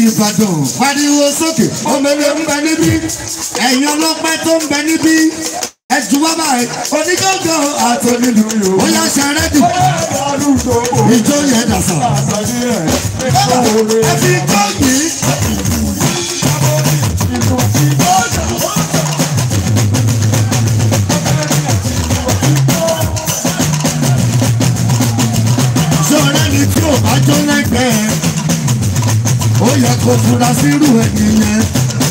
Ìbàdàn pariwo sókè omele ń bẹ níbí ẹ̀yin ọlọ́pẹ́ tó ń bẹ níbí ẹ̀jú bàbá ẹ̀ onígbàgbọ́ àtọ́nínú ó yá ṣàrẹ́dì ìjọ yẹn dàsà ẹ fi kọ́ yìí. ṣọ́ra ni tí ò bá jó lẹ́gbẹ̀ẹ́ ó yẹ kó fura sírú ẹni yẹn.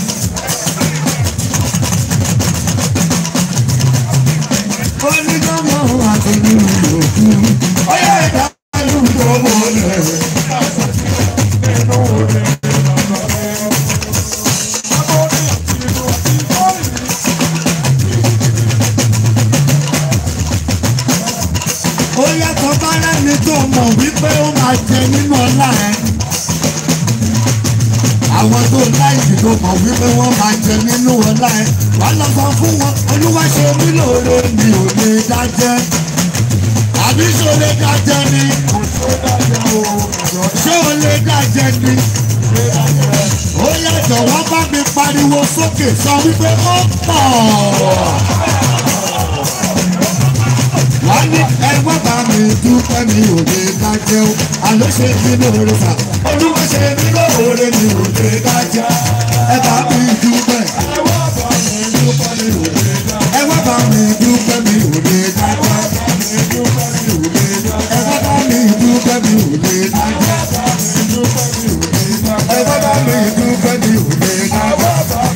ó ní gbọ́mọ̀ àti nínú òkú ó yẹ ẹ̀dá lù tó mọ́lẹ̀. ó yàtọ̀ bá lẹ́ni tó mọ̀ wípé ó máa jẹ nínú ọlá ẹ̀. àwọn tó láìsí tó mọ̀ wípé wọ́n máa jẹ nínú ọlá ẹ̀. wàá lọ sọ fún wọn olúwa ṣe mí lóore mi ò lè dájẹ́. àbí ṣé o lè dájẹ́ ni? ṣé o lè dájẹ́ ni? ó yàtọ̀ wọ́n bá mi pariwo sókè sọ wípé ó pọ̀ wọ́n ní ẹgbẹ́ bá mi dúpẹ́ mi ò lè dájẹ́ o àlọ́ ṣe mí lóore sà olúwa ṣe mí lóore mi ò lè dájẹ́ ẹ bá mi dúpẹ́ ẹgbẹ́ bá mi dúpẹ́ mi ò lè dájẹ́ ẹgbẹ́ bá mi dúpẹ́ mi ò lè dájẹ́ ẹgbẹ́ bá mi dúpẹ́ mi ò lè dájẹ́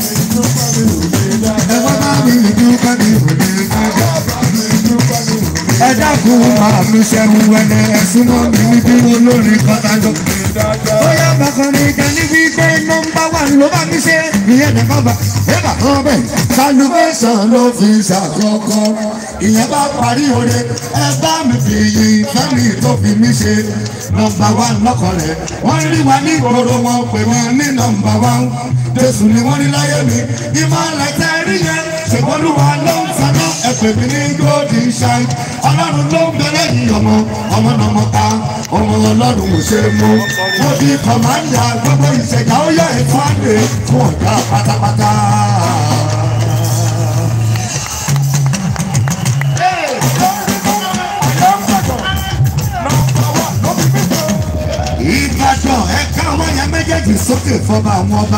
ẹgbẹ́ bá mi dúpẹ́ mi ò lè dájẹ́ ẹ dákun máa mi ṣẹ́gun wẹ́nẹ́ ẹ̀sùn mọ́ mi ní bí mo lórí kọ́tájọ́. bóyá bàkànrin kan níbi pé nọ́mbà wà ló bá mi ṣe ìyẹn nìkan bá ẹ bà kàn bẹ́ẹ̀. salvation ló fi ṣàkọ́kọ́ ìyẹn bá parí oore ẹ bá mi fi yin fẹ́mi tó fi mí ṣe nọ́mbà wà lọ́kọ̀ rẹ̀ wọ́n rí wa ní ìgboro wọn pè wọ́n ní nọ́mbà wà jésù ni wọ́n rí láyé mi ìmọ̀lẹ̀ tẹ́ rí yẹn ṣègbọ́nùwà ló ń saná ẹ̀pẹ̀ mi ní golden shine ọlọ́run ló ń bẹ̀rẹ̀ yìí ọmọ ọmọ náà mọ̀ ká ọmọ ọlọ́run ò ṣe mú mo di kọ̀mándà gbogbo ìṣẹ̀dá ó yẹ ètò àgbè fún ọ̀gá pátápátá. ìbàdàn ẹ̀ka àwọn yẹn méjèèjì sókè fọba àwọn ọba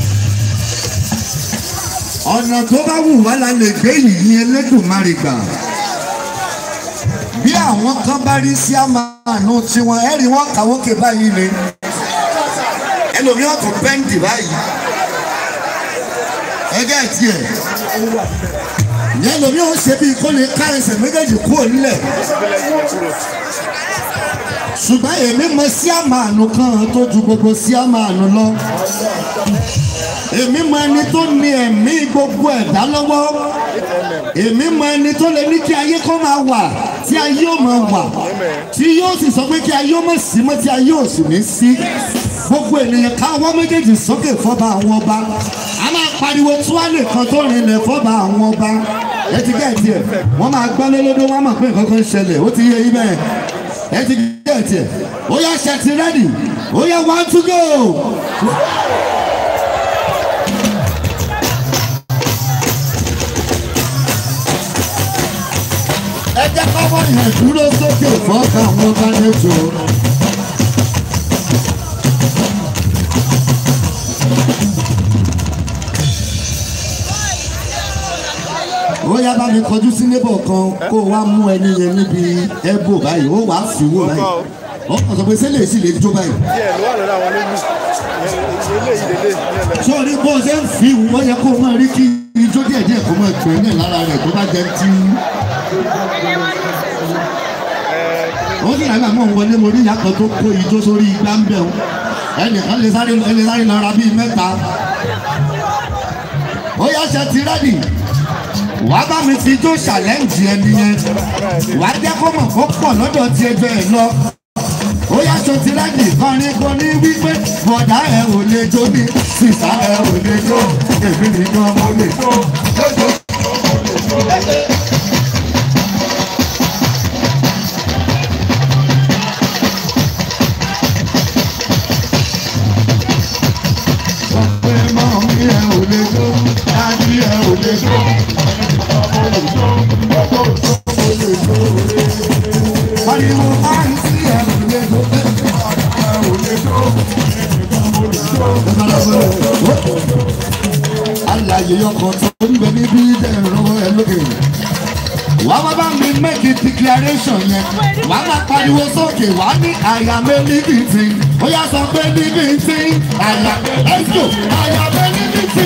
ọ̀nà tó bá wù wá la lè gbé yìí Elédùmarè gbà bí àwọn kan bá rí sí àmàánú tiwọn ẹ̀rí wọn kàwókè báyìí ni ẹlòmíràn kò pẹ́ǹdì báyìí ẹgẹ́ tiẹ̀ yẹn lòmíràn ṣe bí kó lè ká ẹsẹ̀ méjèèjì kúrò nílẹ̀ ṣùgbọ́n èmi mọ sí àmàánú kan tó ju gbogbo sí àmàánú lọ èmi mọ ẹni tó ní ẹ̀mí gbogbo ẹ̀dá lọ́wọ́ èmi mọ ẹni tó lè ní kí ayé kó máa wà tí ayé ò máa wà tí yóò sì sọ pé kí ayé ó má sí mọ́ tí ayé ò sì ní sí gbogbo ènìyàn káwọ́ méjèèjì sókè fọ́ba àwọn ọba a máa pariwo túwálè kan tó rinlẹ̀ fọ́ba àwọn ọba ẹ ti gẹ̀ẹ́tì ẹ̀ wọ́n máa gbọ́ lólódó wọ́n mọ̀ pé nǹkan kan ń ṣẹlẹ̀ ó ti yé yín bẹ́ẹ̀ ẹ ti gẹ̀ẹ́tì ẹ̀ ó yá ṣe ti rẹ́dì ó yá one to go. ẹ jẹ́ kọ́mọ yẹn dúró sókè fọ́ọ̀kà wọn bá lẹ́tọ̀. ó yá bá mi kọjú sí nébọ̀ kan kó o wá mú ẹni yẹn níbi ẹ̀bù báyìí ó wàá fi wó báyìí ó kàn sọ pé sẹ́lẹ̀ sì lè jó báyìí. díẹ̀ ló wà lọ́dọ̀ àwọn olóyún eléyìí lélẹ̀ nílẹ̀ sórí bó ṣe ń fi wọ́n yẹ kó o máa rí kí ijó díẹ̀ díẹ̀ kó máa tù ẹ́ náà lára rẹ̀ tó bá jẹ́ tí. ó sì ràgbà mọ̀ ń wọlé mo rí ìyá kan tó kó ijó sórí igbá ń bẹ̀ ọ́ ẹnìkan lè sáré ẹ lè sáré lọ ra bíi mẹ́ta. ó yá ṣe ti rẹ́dì wàá bá mi fi ijó ṣàlẹ́ǹjì ẹni yẹn wàá jẹ́ kó mọ̀ kó pọ̀ lọ́dọ̀ tí ẹ bẹ́ẹ̀ lọ ó yá aṣọ ti rẹ́dì kọrin kò ní wípé bọ̀dá ẹ̀ ò lè jó ní sísá ẹ̀ ò lè jó èmi nìkan mo lè jó lójó. alàyè ọkọ̀ tó ń bẹ níbí ẹ̀rọ ẹ lókè. wà á bá mi make a declaration yẹn wà á máa pariwo sókè wà á ní àyà mi níbi tí ó yà sọ pé níbi tí àyà let's go àyà mi níbi tí.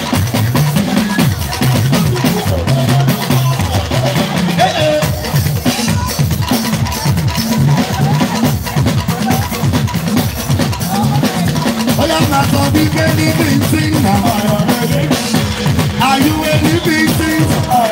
ó yà máa sọ wípé níbi tí nà. Are you a living thing?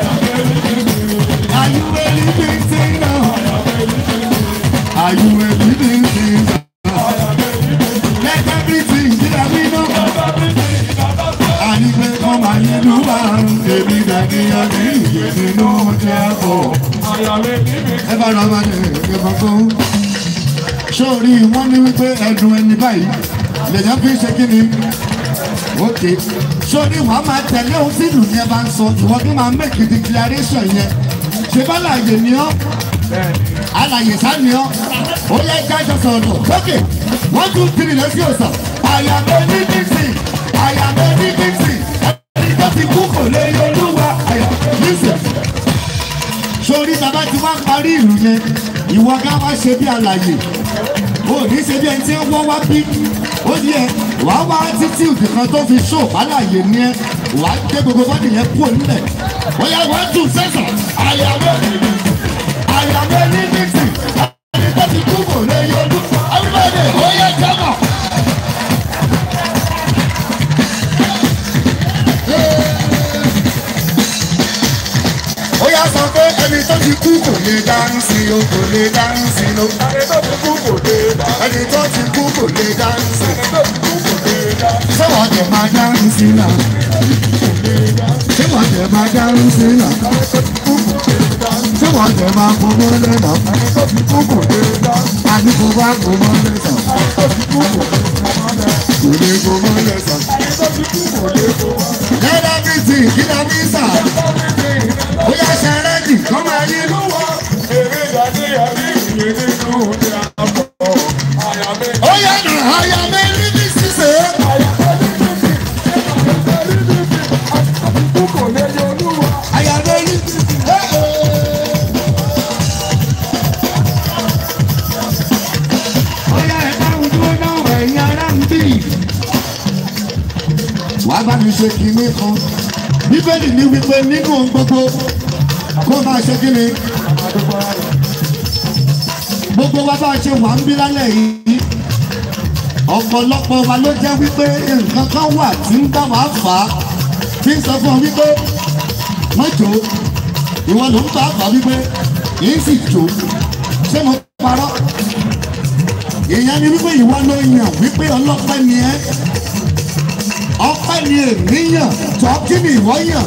Are you a living thing now? Are you a living thing? Let everything be that we know. Àní pé kọ́ máa yẹ ló bá ń èmi dàbí ọdún ìyè nínú ọjọ́ ẹ̀kọ́. Ẹ bá ra máa lè ké fọ́fọ́. Sórí wọ́n ní wípé ẹ̀dùn ẹni báyìí lèyàn fi ń ṣe kí ni? Ókè. Sórí wàá máa tẹ̀lé ohun tí ìlú yẹn bá ń sọ. Ìwọ́n bí máa make a declaration yẹn. Ṣé bá láàyè ni ọ́? Àlàyé sá ni ọ́. Ó yẹ jájọ sọ̀rọ̀. Ókè. One two three lọ sí òsàn. Àyàbẹ̀ ní bísí. Àyàbẹ̀ ní bísí. Ẹni tó ti kú kò lè yọ olúwa. Àyàbẹ̀ bísí. Sórí bàbá ti wá parí ìlú yẹn. Ìwọ ká wá ṣe bí àlàyé o ní ṣe bí ẹni tí wọ́n wá bí ó ní ẹ wàá wá títí òdì kan tó fi ṣó àlàyé ní ẹ wàá gbé gbogbo bọ́dì yẹn kúrò nílẹ̀ ó yà wọ́n tún sẹ́sàn àyàwó àyàwó ní mítì ẹni tó ti kú kò lè yọdú everybody ó yẹ jẹ́mọ̀. ó yà sọ pé ẹni tó ti kú kò lè dáńsì o kò lè dáńsì o ẹni tó ti kú kò lè dáńsì ṣé wọ́n jẹ̀ máa dáńsì náà ṣé wọ́n jẹ̀ máa dáńsì náà ṣé wọ́n jẹ̀ máa gbogbo lẹ́nà àní kò bá gbogbo lẹ́sàn kò lè gbogbo lẹ́sàn. lẹ́dá bíi ti ìkíni àbísà bóyá ṣe rẹ́dì kọ́ máa yé lọ́wọ́. ó yẹ nà áyà mẹ́rin ní sísè. àyà mẹ́rin. bóyá ẹ̀ka ojú náà ẹ̀yin ará ń bì. wàá bá mi ṣe kinní kan bíbélì ní wípé nínú ohun gbogbo kó máa ṣe kí ni gbogbo wa bá a ṣe wà ń bí lálẹ́ yìí ọ̀pọ̀lọpọ̀ wa ló jẹ́ wípé nǹkan kan wà tí ń bá wa fà á tí ń sọ fún ọ wípé mọ́jọ́ ìwọ ló ń bá fà á wípé yìí sì jò ṣé mo parọ́ ìyẹn ni wípé ìwọ ló yàn wípé ọlọ́pẹ́ ni ẹ́ ọpẹ́ ni ènìyàn jọ kí ni ìwọ yàn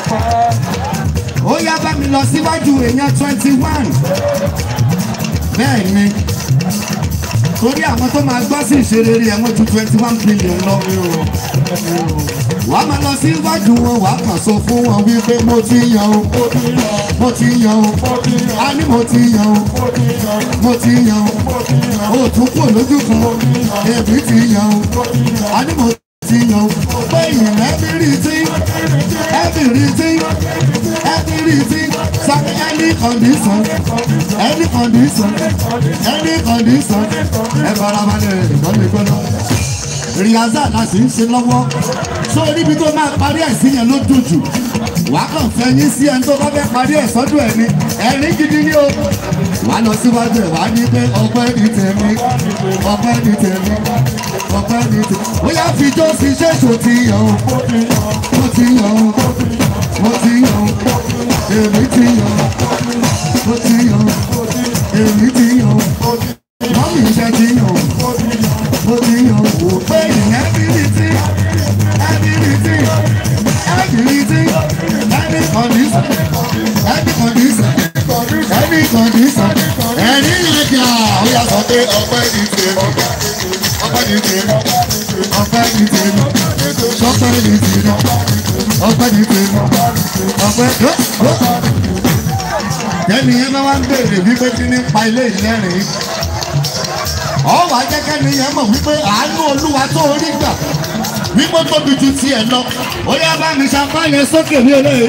ó yá bá mi lọ síwájú èèyàn twenty one bẹ́ẹ̀ ni torí àwọn tó máa gbọ́ sí ìṣeré ẹ̀ wọ́n ju twenty one billion lọ wàá máa lọ síwájú wọn wàá kàn sọ fún wọn wípé mo ti yan o mo ti yan o a ní mo ti yan o mo ti yan o o tún kúrò lójú kan èmi ti yan o a ní mo ti yan o pé ìyẹn everything everything everything so any condition any condition any condition ẹ farabalẹ̀ ìgbọ́n mi gbọ́dọ̀ rìhásà la sì ń ṣe lọ́wọ́ so níbi tó máa parí ẹ̀ sí yẹn ló dùn jù wàá kàn fẹ́ yín sí ẹni tó bá fẹ́ parí ẹ̀ sọ́dọ̀ ẹ̀ ni ẹ̀rín gidi ni o wà á lọ síwájú ẹ̀ wá ní pé ọpẹ́ ní tèmi ọpẹ́ ní tèmi ọpẹ́ ní tèmi ó yá fi jó sí ṣéṣò ti yàn o mo ti yàn o mo ti yàn o èmi ti yàn o mo ti yàn o èmi ti yàn o mọ́mí iṣẹ́ ti yàn o mo ti yàn o pé ìyẹn bí mi ti everything everything any condition any condition any condition ẹni ìlẹ̀kẹ̀ ó yà sọ pé ọpẹ́ ní tèmi ọpẹ́ ní tèmi ọpẹ́ ní tèmi sọpẹ́ ní tèmi ọpẹ́ ní tèmi ọpẹ́ tó. Tẹ́ni yẹn bá wá ń béèrè wípé kí ní pa ilé ìlẹ́rìn ọwọ́ ajẹ́kẹ́ni yẹn mọ̀ wípé àánú olúwa tó rí gbà wípé tóbi ju tiẹ̀ lọ ó yá bá mi ṣàpá yẹn sókè ní eléyìí.